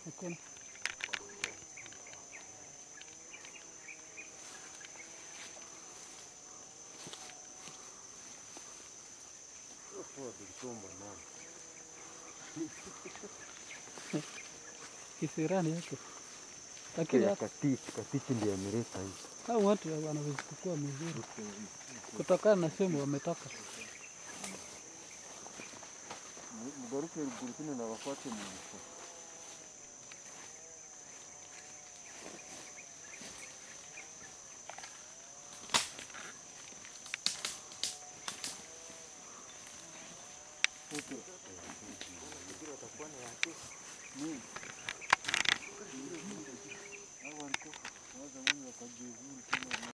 Hakuna. Kisirani yake. Lakini hata Katichi, katichi ndiye ameleta hii. hao watu wanavichukua mzuri kutokana na sehemu wametoka. Mugaruke ruguru kino na wafuate mu